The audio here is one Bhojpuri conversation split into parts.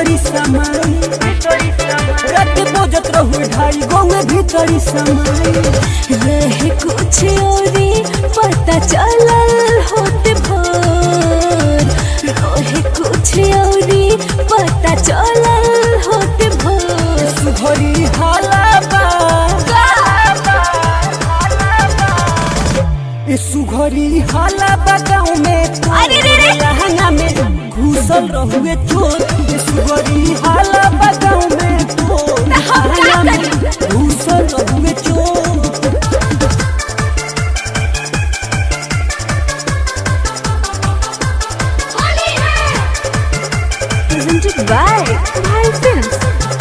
भीतरी समाई रात बजत रहू ढाई गौए भीतरी समाई रहे कुछ औरी पता चलल होते भोर रहे कुछ औरी पता चलल होते भोर सुघरी हालाबा ए सुघरी हालाबा गाँव में तो अरे रे रे। लहंगा में घुसल रहुए चोर ए सुघरी हालाबा गाँव में तो हम क्या लहंगा में घुसल रहुए चोर presented by Bhai Films.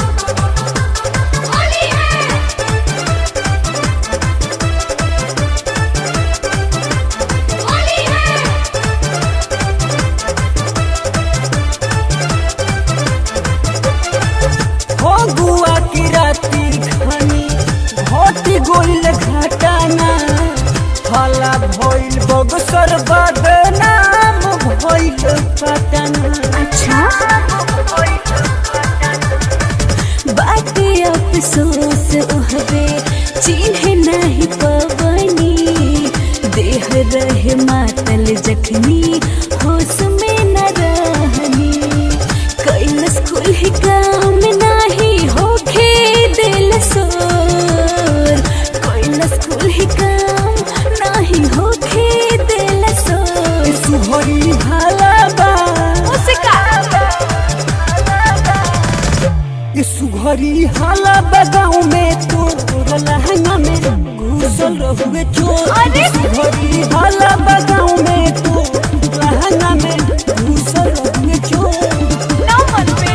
हो गुआ की राती घनी घटी गोइल घटाना हला भइल बगसर बदनाम भइल पटना अच्छा बात अफसोस उहबे चिन्ह नहीं पवनी देह रहे मातल जखनी होश में न रहनी कैलस कुल ही काम नाही होखे दिल सोर कैलस कुल ही काम नाही होखे दिल सोर सुहरी हालाबा ये सुघरी हालाबा गाँव में तोर लहंगा में घुसल रहुए चोर अरे! सुघरी हालाबा गाँव में तोर लहंगा में घुसल रहुए चोर नंबर पे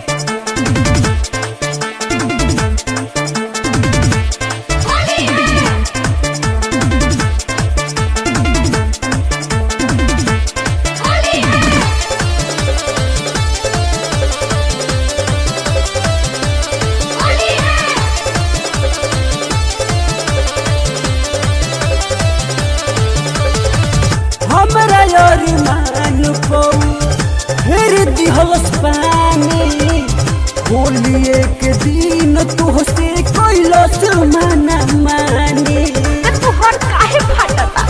हमरा यार मान को फिर दिहलस पानी होलिए के दिन तुहसे कैलस माना मानी तुहर काहे फाटता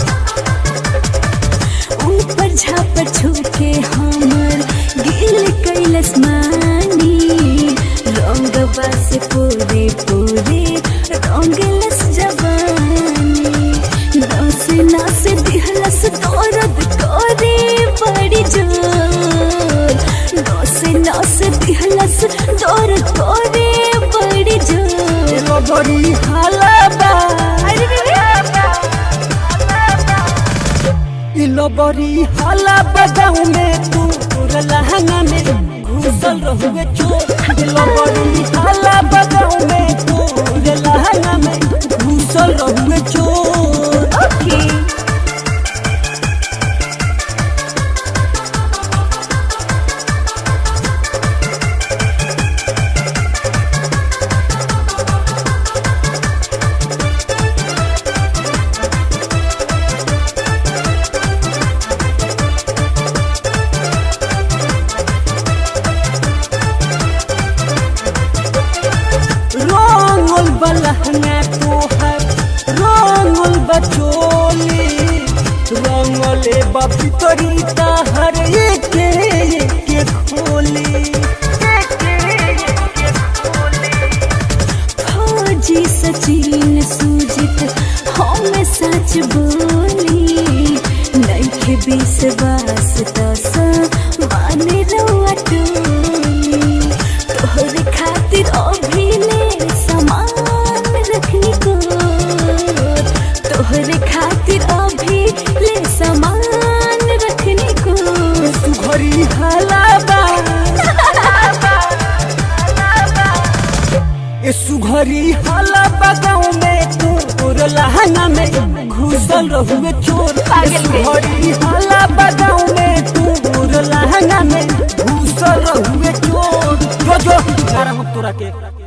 ऊपर झापर छूके हमर गिल कैलस मानी रंगवा से पूरे पूरे रंगलस जवानी नस नस दिहलस दर्द करे बड़ी जोर नस नस दिहलस दर्द करे बड़ी जोर लगरी हालाबा इलबरी हालाबा गाँव में तोर लहंगा में घुसल रहुए चोर इलबरी हालाबा गाँव में तोर लहंगा में घुसल रहुए चोर ओके रंगल बलहंगा तोहर रंगल बचोली रंगले बपितरी ताहर एके एके खोली फौजी सचिन सुजित हम सच बोली नइखे विश्वास दस माने रउआ टोली तोहरे खातिर अभिले समान रखनी को तोहरे खातिर अभिले समान रखनी को सुघरी हालाबा ए सुघरी हालाबा गाँव में तोर लहंगा में घुसल रहुए चोर पागल के। सुघरी हालाबा गाँव में तोर लहंगा में घुसल रहुए चोर जो जो गारा हम तोरा के